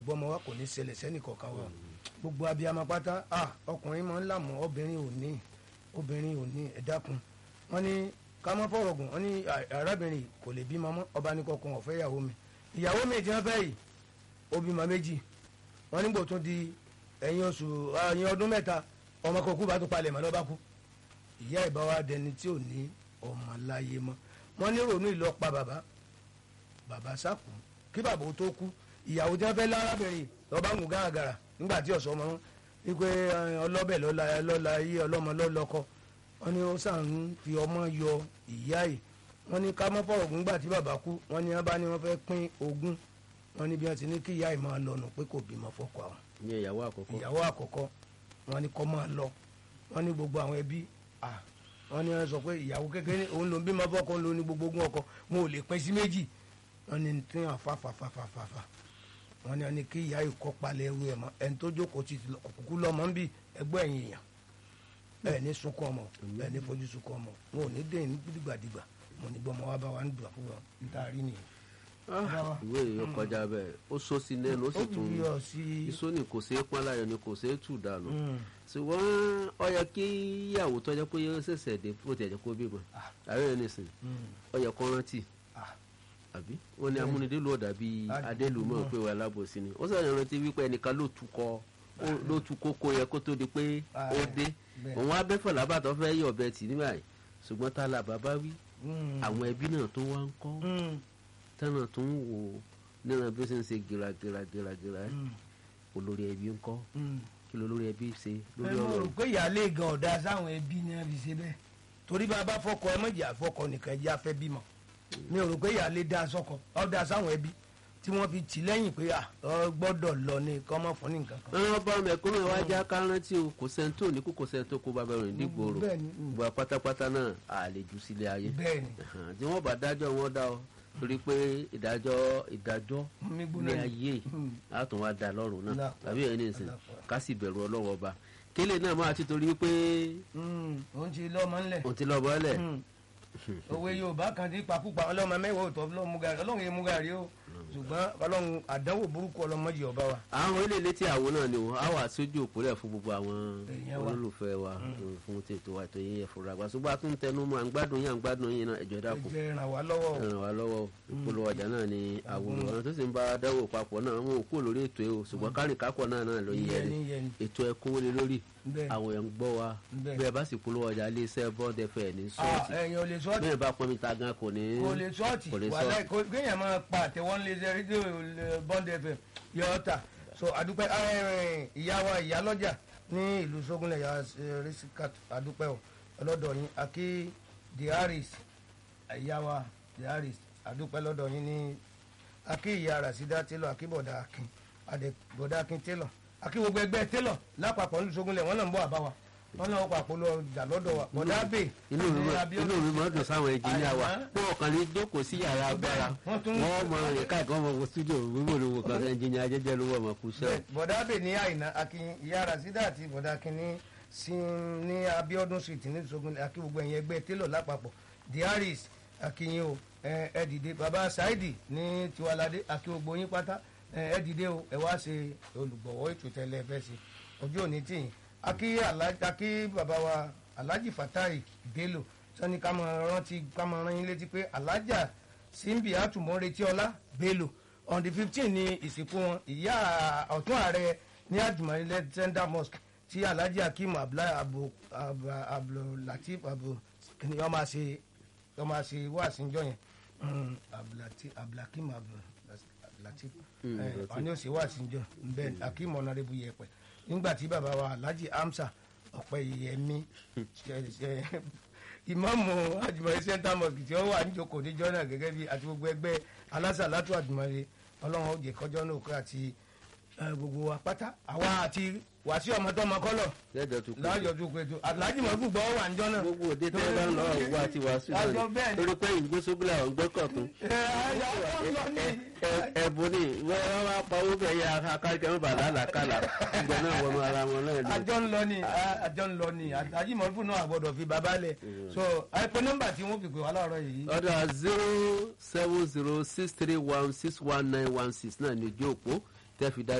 gbọmọ wa kò ní ṣẹlẹ̀ sẹ́nì kọ̀ọ̀kan wa gbogbo abiyamọ pátá ah ọkùnrin máa ń làmọ́ obìnrin ò ní obìnrin ò ní ẹ dákun wọ́n ní ká mọ́ fọ̀rọ̀ gùn wọ́n ní arábìnrin kò lè bímọ mọ́ ọba ní kọkàn ọ̀fẹ́ ìyàwó mi ìyàwó mi tí wọ́n fẹ́ yìí ó bímọ méjì wọ́n nígbò tó di ẹ̀yìn oṣù ẹ̀yìn ọdún mẹ́ta ọmọ kọkú bá tó palẹ̀ mọ́ lọ́ba kú ìyá ìbá wa dẹni tí ò ní ọmọ láyé mọ́ wọ́n ní ronú ìlọ́pa bàbá bàbá sákù kí bàbá ó tó kú ìyàwó tí wọ́n fẹ́ lárábìnrin lọ́ba ń gùn gàràgàrà nígbà tí ọ̀sọ́ ọmọ wípé ọlọ́bẹ̀ lọ́la lọ́la yí ọlọ́mọ lọ́lọ́kọ wọ́n ní ó sàn ń fi ọmọ yọ ìyá yìí wọ́n ní ká mọ́ fọ̀rọ̀ gùn gbà tí bàbá kú wọ́n ní wọ́n bá ní wọ́n fẹ́ pín ogún wọ́n ní bí wọ́n ti ní kí ìyá yìí máa lọ nù pé kò bímọ fọ́kọ àwọn ní ìyàwó àkọ́kọ́ ìyàwó àkọ́kọ́ wọ́n ní kó máa lọ wọ́n ní gbogbo àwọn ẹbí à wọ́n ní wọ́n sọ pé ìyàwó kékeré òun ló ń bímọ fọ́kọ òun ló ní gbogbo ogún ọkọ wọn ò lè pín sí méjì wọ́n ní tí wọ́n fa fa fa fa fa fa wọ́n ní wọ́n ní kí ìyá yìí kọ́ palẹ̀ ẹrú ẹ̀ mọ́ ẹni tó jókòó ti kúkú lọ́mọ ń bì ẹgbẹ́ ẹ̀yìn èèyàn bẹ́ẹ̀ ní sunkún ọmọ bẹ́ẹ̀ ní fojú sunkún ọmọ wọn ò ní dé ní dìgbàdìgbà mo ní gbọmọ wa bá wa ń dùn àkúrò níta rí nìyẹn. ìwé yìí kọjá bẹ́ẹ̀ ó sọ sí lẹ́nu ó sì tún fi ọ sí. iṣó ni kò ṣeé pọ́n láyọ̀ ni kò ṣeé tù dànù ṣùgbọ́n ó yẹ kí ìyàwó tó jẹ́ pé yóò ṣẹ̀ṣẹ̀ dé bó ti ẹ̀jẹ̀ kó bímọ àárẹ̀ rẹ̀ nìsín ó yẹ kó rántí àbí ó ní amúnidélù ọ̀dà bíi adélù mọ̀ pé wà lábòsí ni ó sọ̀rọ̀ rántí wípé ẹnìkan ló tukọ̀ ló tu kókó yẹ kó tó di pé ó dé òun abẹ́fọ̀ lábàtọ̀ fẹ́ yọ̀ ọbẹ̀ tì nígbà yìí ṣùgbọ́n tá a là bàbá wí àwọn ẹbí náà tó wá ń kọ́ tẹ́nà tó ń wò níran bí ó ṣe ń ṣe gíragíragíragíra olórí ẹbí ń kọ́ kí ló lórí ẹbí ṣe lórí ẹ mọ̀ ọ̀rọ̀ rò pé ìyáálé gan ọ̀dà sáwọn ẹbí ni wọ́n fi ṣe bẹ́ẹ̀ torí bá a bá fọkọ ẹ mọ̀jì àfọkọ nìkan ẹjẹ́ afẹ́ bímọ mi ò rò pé ìyáálé dá sọkọ ọ̀dà sáwọn ẹbí tí wọ́n fi tì lẹ́yìn pé à ọ gbọ́dọ̀ lọ ní kọ́ mọ́ fún ní nǹkan kan. ẹran bá mẹ̀kúnnù ẹ̀ wá já ká rántí o kò sẹ́ni tó ní kú kò sẹ́ni tó kó bàbá rẹ̀ nígboro bẹ́ẹ̀ni, gbogbo pátápátá náà àlejò sílé ayé bẹ́ẹ̀ni Ẹ̀hàn, tí wọ́n bá dájọ́ wọn dá ọ torí pé ìdájọ́ ìdájọ́ mi ní gbóná ni. ayé á tún wá da lọ́rùn náà Lápá. tàbí ẹni ìsìn Lápá. ká sì bẹ̀rù ọlọ́wọ́ ọba kélé náà máa ti torí pé òun ti lọ́mọ ńlẹ̀ òun ti lọ bọ́lẹ̀ òwe yorùbá kan ti pakúpa ọlọ́mọ mẹ́wàá òtọ́ ọlọ́run mú gàrí ọlọ́run yẹn mú gàrí o ṣùgbọ́n ọlọ́run àdánwò burúkú ọlọ́mọdé ọba wa. àwọn ilé létí àwọn náà ni o á wà sójú òpólẹ̀ fún gbogbo àwọn Èèyàn wa. olólùfẹ́ wa fún tètò wa tó yẹ fúnra wa ṣùgbọ́n a tún tẹnu mọ́ à ń gbádùn yín à ń gbádùn yín náà ẹ̀jọ̀ ẹ dákun jẹ́ ràn wá lọ́wọ́ o. ràn wá lọ́wọ́ ìpolówó ọjà náà ni àwòrán àwọn tó sì ń bá a dáwò papọ̀ náà wọn ò kúrò lórí ètò ẹ̀ o ṣùgbọ́n kárìn kápọ̀ náà náà ló ń yẹ yẹni ni yẹni ètò ẹ̀ kówó lé lórí bẹ́ẹ̀ àwọn ẹ̀ ń gbọ́ wa Bẹ́ẹ̀. bẹ́ẹ̀ bá sì polówó ọjà ilé iṣẹ́ bọ́ọ̀dẹ fẹ́ ní Ah, sọ́ọ̀tì ẹ̀yin ò lè sọ́ọ̀tì bẹ́ẹ̀ bá pọ́n mi ta gan kò ní kò lè sọ́ọ̀tì kò lè wàhálà sọ́ọ̀tì. kò- kéèyàn máa pa àtẹ̀wọ́n lé ṣe rédíò bond fm yọ ọ́ta so àdúpẹ́ eh, ìyá wa ìyá lọ́jà ní ìlú sógúnlẹ̀ ya rìsíkàt àdúpẹ́ o ọlọ́dọ̀ yín akí diaris ìyá wa diaris àdúpẹ́ lọ́dọ̀ yín ní akí ìyá rasida télọ̀ akí bọ̀dà akin adẹ bọ̀dà akin télọ̀ akí gbogbo ẹgbẹ́ télọ̀ lápapọ̀ ní sógúnlẹ̀ wọ́n náà ń bọ̀ àbá wa wọ́n náà wọ́n pàpọ̀ lọ jà lọ́dọ̀ wa bọ̀dà bè inú mi máa inú mi máa dùn sáwọn ẹnjìníà wa Àyà. pé ọkàn lè jókòó sí yàrá agbára Wọ́n tún- wọ́n mọ rìn káàkiri wọn mọ studio wíwò lówó kan ẹnjìníà jẹjẹ lówó ọmọ kù sẹ. Bẹ́ẹ̀, bọ̀dá bè ní àyìnà akin ìyá rasida àti bọ̀dá akin ní sí ní abiodun street ní ìṣògùn akí gbogbo ẹ̀yìn ẹgbẹ́ télọ̀ lápapọ̀ diaris akínyìn o ẹ ẹ dìde baba saidi ní tiwalade akí gbogbo yín pátá ẹ ẹ dìde o ẹ wá ṣe olùgbọ̀wọ́ ètò tẹ́lẹ̀ fẹ́ ṣe ọjọ́ òní tìyìn akí Alhaji- akí baba wa alhaji fatai bello sani ká máa rántí ká máa rán yín létí pé alhaja simbi atumọ̀ retí ọlá bello on the fifteen ni ìsìnkú wọn ìyá ọ̀tún ààrẹ ní àjùmọ̀lẹ́ tender mosque tí alhaji akeem abdullahi abu abu abdulateef abu kìnìún ọmọ àṣẹ ọmọ àṣẹ wà síjọ yẹn Mm, Abdulati- abdulakeem abdulateef wọn ni ó ṣe wà síjọ bẹ́ẹ̀ akeem ọ̀nàrẹ́bù yẹpẹ̀ nígbà tí bàbá wa alhaji hamsa ọ̀pẹ̀yẹmí ìmáàmù àjùmọ̀lẹ́ center mosque tí ó wà níjókòó níjọ́ náà gẹ́gẹ́ bí àti gbogbo ẹgbẹ́ alásàlátù àjùmọ̀lẹ́ ọlọ́run ó jẹ́ kọjọ́ náà kó àti eh, gbogbo wa pátá àwa àti wàásù ọmọdọ́mọ kọ́lọ̀ lẹ́jọ́ tó kù láàjọ tó péjọ aláàjì mọ̀gbù gbọ́ wà níjọ́ náà. gbogbo òde tẹ́ ẹ bá ń lọ òwú àti wàásù Àjọ náà bẹ́ẹ̀ ni ni. torí pé ìgbésógbìlà ọ̀gbẹ́kọ̀tún ẹ ayọ̀ ọ̀pọ̀ ní. ẹ̀bùn ni wọ́n wá pa owó bẹ́ẹ̀ yẹ akáríkẹ́ wọn bá lálàkàlà ìgbà náà wọnú ara wọn náà ni. àjọ ń lọ ni a- àjọ ń lọ ni aláàjì mọ̀gbù náà àgbọ̀dọ̀ fi bàbá lẹ̀ so àìpé nọ́mbà tí wọ́n fi pè wá láàárọ̀ yìí. ọ̀dà zero seven zero six three one six one nine one six náà ní ojú òpó tẹ́ fi dá